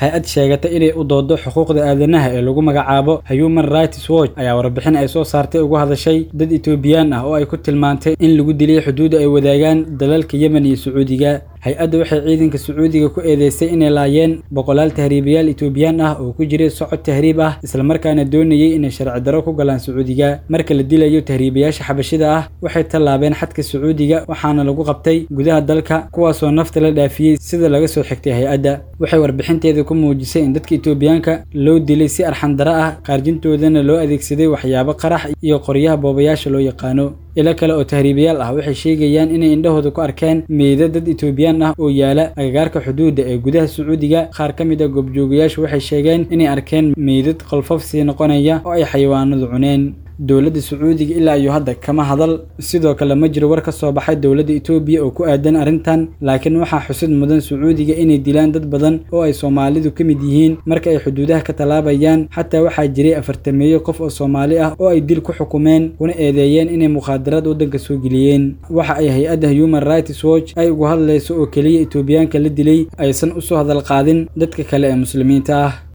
hay-ad sheegata inay u doodo xuquuqda aadanaha ee lagu magacaabo human rights watch ayaa warbixin ay soo saartay uga hadashay dad etoobiyaan ah oo ay ku tilmaantay in lagu dilay xuduudda ay wadaagaan dalalka yemen iyo sacuudiga hay-adda waxay ciidanka sacuudiga ku eedeysay inay laayeen boqolaal tahriibayaal etoobiyaan ah oo ku jiray socod tahriib ah islamarkaana doonayay inay sharci daro ku galaan sacuudiga marka la dilayo tahriibayaasha xabashida ah waxay tallaabeen xadka sacuudiga waxaana lagu qabtay gudaha dalka kuwaasoo nafta la dhaafiyey sida laga soo xigtay hay-adda waxay warbixinteeda ku muujisay in dadka etoobiyaanka loo dilay si arxandaro ah qaarjintoodana loo adeegsaday waxyaabo qarax iyo qoryaha boobayaasha loo yaqaano ilo kale oo tahriibayaal ah waxay sheegayaan inay indhahooda ku arkeen meeda dad etoobiyaan ah oo yaala agagaarka xuduudda ee gudaha sacuudiga qaar ka mid a goobjoogayaashu waxay sheegeen inay arkeen meydad qolfof sii noqonaya oo ay xayawaanadu cuneen dowladda sacuudiga ilaa iyo hadda kama hadal sidoo kale ma jiro war ka soo baxay dowladda etoobiya oo ku aadan arrintan laakiin waxaa xusid mudan sacuudiga inay dilaan dad badan oo ay soomaalidu ka mid yihiin marka ay xuduudaha ka tallaabayaan xataa waxaa jiray afartameeyo qof oo soomaali ah oo ay dil ku xukumeen kuna eedeeyeen inay mukhaadaraad waddanka soo geliyeen waxa ay hay-adda human rights watch ay ugu hadlayso oo keliya etoobiyaanka la dilay aysan usoo hadal qaadin dadka kale ee muslimiinta ah